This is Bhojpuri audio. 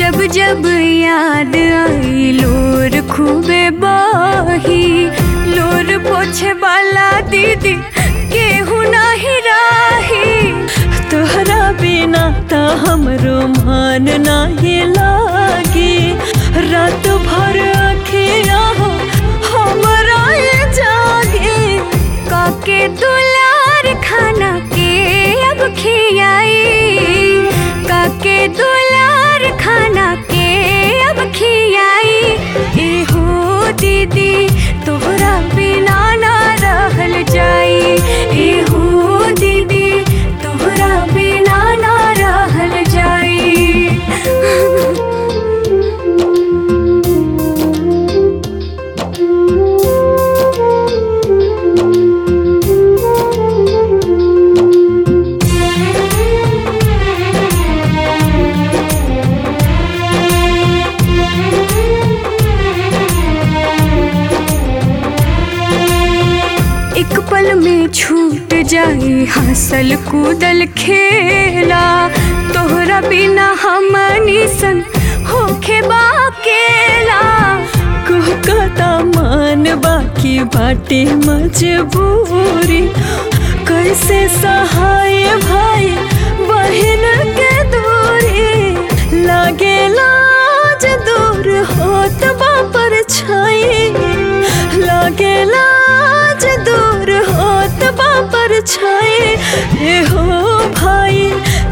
जब जब याद आई लोर खूबे बाही लोर पोछे वाला दीदी केहू नाही राही तोहरा बिना त हमरो मान नाही लागे रात भर अखिया हो हमरा ये जागे काके दुलार खाना के अब खियाई काके दुलार खाना के अब खियाई एहो दीदी तोहरा बिना ना रहल जाई एहो दीदी तोहरा बिना ना रहल जाई एक पल में छूट जाई हंसल कूदल खेला तोहरा बिना हमनी सन होखे बाकेला कहता मान बाकी बाटे मजबूरी कैसे सहाय भाई बहन के दूरी लागे लाज दूर होत बापर छाई लागे लाज दूर होत बापर छाई ए हो भाई